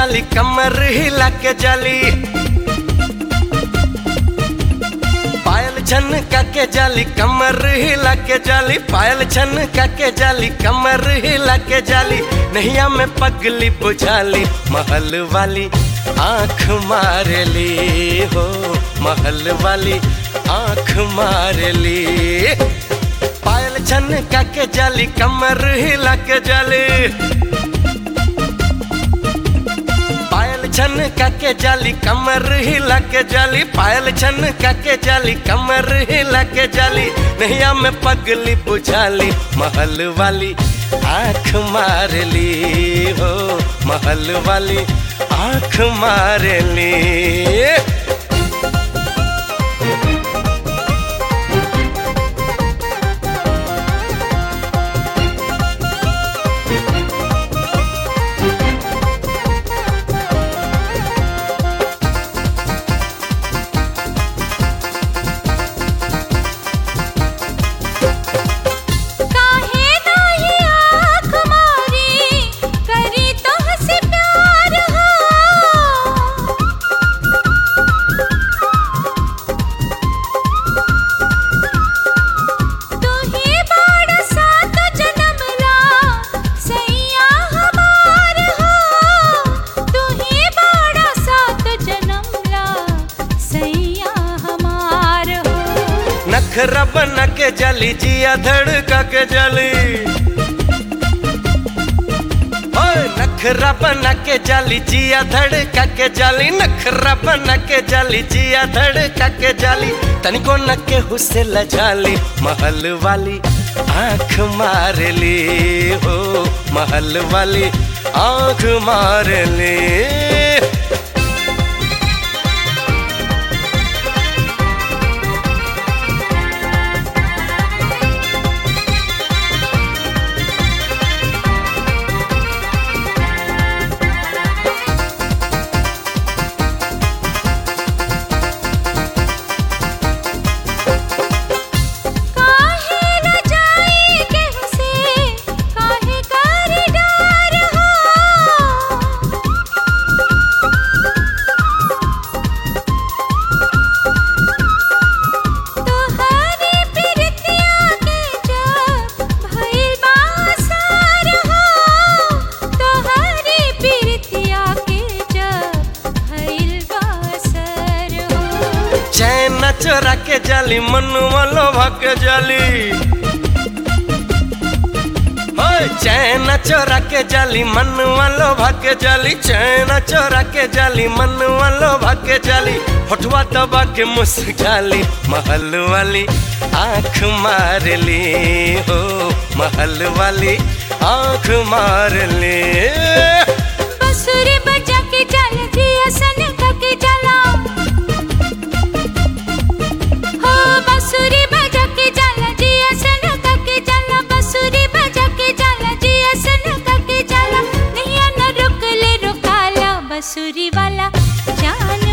जाली कमर हिला के जाली पायल छन के जाली कमर हिला के जाली पायल छन के जाली कमर हिला के जाली नैया में पगली बुझाली महल वाली आंख मार ली हो महल वाली आंख मार ली पायल छन के जाली कमर हिला के जाली पायल छन के जाली कमर हिला के जाली पायल छन के जाली कमर हिला के जाली नैया में पगली बुझाली महल वाली आंख मार ली हो महल वाली आंख मार ली काहे नाही आँख मारी करी तोहसे प्यार हो तू ही बड़ सात जन्म ला सैया हमार हो तू ही बड़ सात जन्म ला सैया हमार हो नखरा बना के जाली जिया धड़का के जाली ओए नखरा बना के जाली जिया धड़का के जाली नखरा बना के जाली जिया धड़का के जाली तनिको न के हुसे लजाली महल वाली आंख मार ली हो महल वाली आंख मार ली काहे न जाई केहू से काहे कर डर हो तोहरी प्रीतिया के जब भइल बासार हो तोहरी प्रीतिया के जब भइल बासर हो चैन चोरा के जाली मनुआ लोभा के जाली होय चैन चोरा के जाली मनुआ लोभा के जाली चैन चोरा के जाली मनुआ लोभा के जाली होठवा दबा के मुस्काली महल वाली आंख मार ली हो महल वाली आंख मार ली बंसुरी बजा के चल दिया सन के चला हो बंसुरी बजा के चल दिया सन के चला बंसुरी बजा के चल दिया सन के चला नहीं न रुक ले रुकाला बंसुरी वाला जान